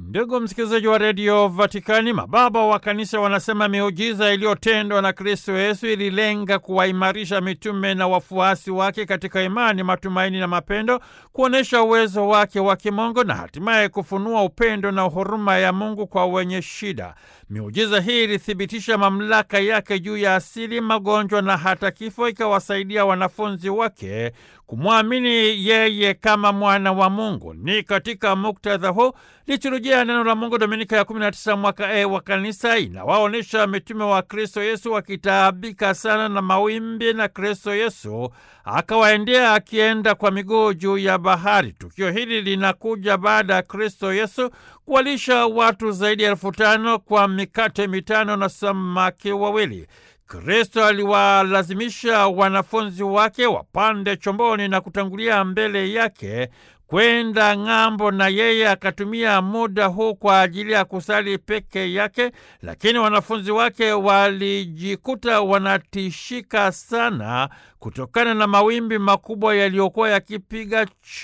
Ndugu msikilizaji wa redio Vatikani, mababa wa kanisa wanasema miujiza iliyotendwa na Kristo Yesu ililenga kuwaimarisha mitume na wafuasi wake katika imani, matumaini na mapendo, kuonyesha uwezo wake wa kimungu na hatimaye kufunua upendo na huruma ya Mungu kwa wenye shida. Miujiza hii ilithibitisha mamlaka yake juu ya asili, magonjwa na hata kifo, ikawasaidia wanafunzi wake kumwamini yeye kama mwana wa Mungu. Ni katika muktadha huu liturujia ya neno la Mungu Dominika ya 19 mwaka E wa kanisa inawaonyesha mitume wa Kristo Yesu wakitaabika sana na mawimbi, na Kristo Yesu akawaendea akienda kwa miguu juu ya bahari. Tukio hili linakuja baada ya Kristo Yesu kuwalisha watu zaidi ya elfu tano kwa mikate mitano na samaki wawili. Kristo aliwalazimisha wanafunzi wake wapande chomboni na kutangulia mbele yake kwenda ng'ambo, na yeye akatumia muda huu kwa ajili ya kusali peke yake, lakini wanafunzi wake walijikuta wanatishika sana kutokana na mawimbi makubwa yaliyokuwa yakipiga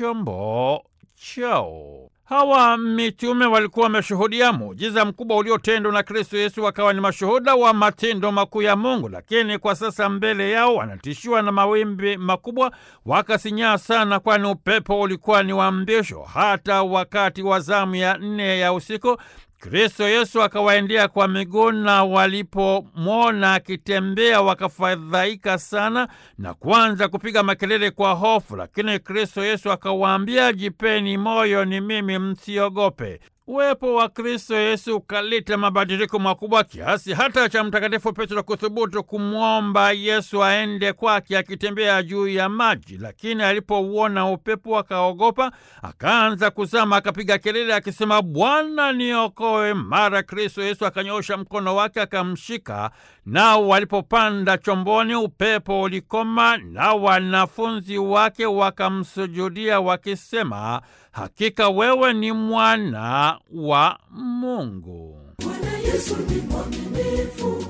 chombo chao. Hawa mitume walikuwa wameshuhudia muujiza mkubwa uliotendwa na Kristo Yesu, wakawa ni mashuhuda wa matendo makuu ya Mungu, lakini kwa sasa mbele yao wanatishiwa na mawimbi makubwa, wakasinyaa sana, kwani upepo ulikuwa ni wa mbisho. Hata wakati wa zamu ya nne ya usiku Kristo Yesu akawaendea kwa miguu, na walipomwona akitembea wakafadhaika sana na kuanza kupiga makelele kwa hofu. Lakini Kristo Yesu akawaambia, jipeni moyo, ni mimi, msiogope. Uwepo wa Kristo Yesu ukaleta mabadiliko makubwa kiasi hata cha Mtakatifu Petro kuthubutu kumwomba Yesu aende kwake akitembea juu ya maji, lakini alipouona upepo akaogopa, akaanza kuzama, akapiga kelele akisema, Bwana niokoe! Mara Kristo Yesu akanyosha mkono wake akamshika, nao walipopanda chomboni upepo ulikoma, na wanafunzi wake wakamsujudia wakisema, Hakika wewe ni mwana wa Mungu. Bwana Yesu ni mwaminifu,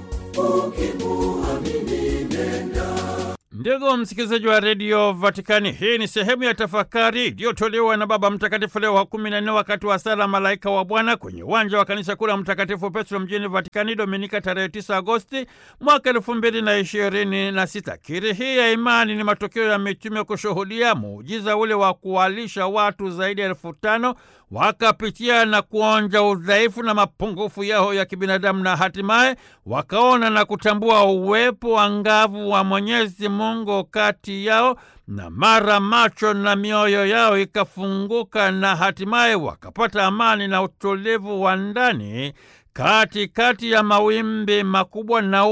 ukimuamini nenda. Ndugu msikilizaji wa redio Vatikani, hii ni sehemu ya tafakari iliyotolewa na Baba Mtakatifu Leo wa kumi na nne wakati wa sala Malaika wa Bwana kwenye uwanja wa kanisa kuu la Mtakatifu Petro mjini Vatikani, Dominika tarehe 9 Agosti mwaka elfu mbili na ishirini na sita. Kiri hii ya imani ni matokeo ya mitume kushuhudia muujiza ule wa kuwalisha watu zaidi ya elfu tano wakapitia na kuonja udhaifu na mapungufu yao ya kibinadamu na hatimaye wakaona na kutambua uwepo angavu wa Mwenyezi Mungu kati yao, na mara macho na mioyo yao ikafunguka na hatimaye wakapata amani na utulivu wa ndani katikati ya mawimbi makubwa na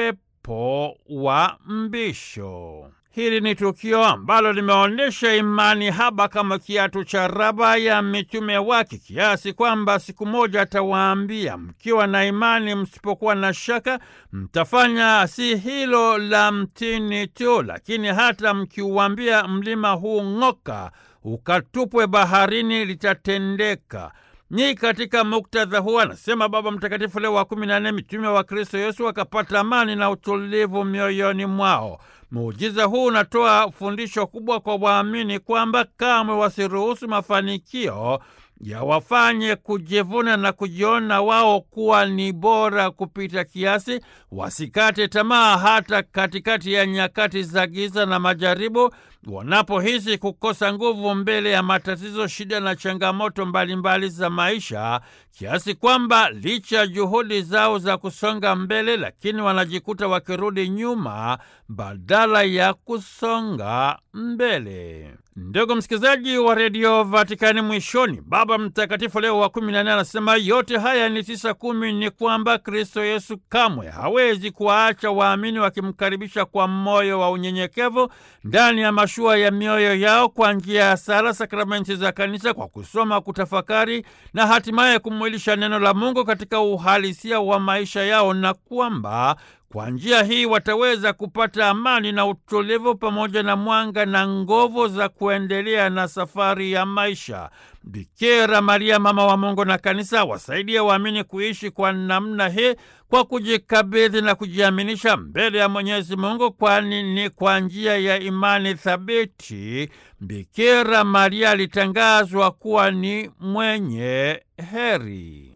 upepo wa mbisho. Hili ni tukio ambalo limeonyesha imani haba kama kiatu cha raba ya mitume wake, kiasi kwamba siku moja atawaambia, mkiwa na imani, msipokuwa na shaka, mtafanya si hilo la mtini tu, lakini hata mkiuambia mlima huu ng'oka, ukatupwe baharini, litatendeka. Ni katika muktadha huu, anasema Baba Mtakatifu Leo wa kumi na nne, mitume wa Kristo Yesu wakapata amani na utulivu mioyoni mwao. Muujiza huu unatoa fundisho kubwa kwa waamini kwamba kamwe wasiruhusu mafanikio yawafanye kujivuna na kujiona wao kuwa ni bora kupita kiasi. Wasikate tamaa hata katikati ya nyakati za giza na majaribu, wanapohisi kukosa nguvu mbele ya matatizo, shida na changamoto mbalimbali mbali za maisha, kiasi kwamba licha ya juhudi zao za kusonga mbele, lakini wanajikuta wakirudi nyuma badala ya kusonga mbele. Ndugu msikilizaji wa redio Vatikani, mwishoni Baba Mtakatifu Leo wa kumi na nne anasema yote haya ni tisa kumi, ni kwamba Kristo Yesu kamwe hawezi kuwaacha waamini wakimkaribisha kwa moyo wa unyenyekevu ndani ya mashua ya mioyo yao kwa njia ya sala, sakramenti za Kanisa, kwa kusoma, kutafakari na hatimaye kumwilisha neno la Mungu katika uhalisia wa maisha yao, na kwamba Kwa njia hii wataweza kupata amani na utulivu pamoja na mwanga na nguvu za kuendelea na safari ya maisha. Bikira Maria, mama wa Mungu na Kanisa, wasaidie waamini kuishi kwa namna hii kwa kujikabidhi na kujiaminisha mbele ya Mwenyezi Mungu, kwani ni kwa njia ya imani thabiti Bikira Maria alitangazwa kuwa ni mwenye heri.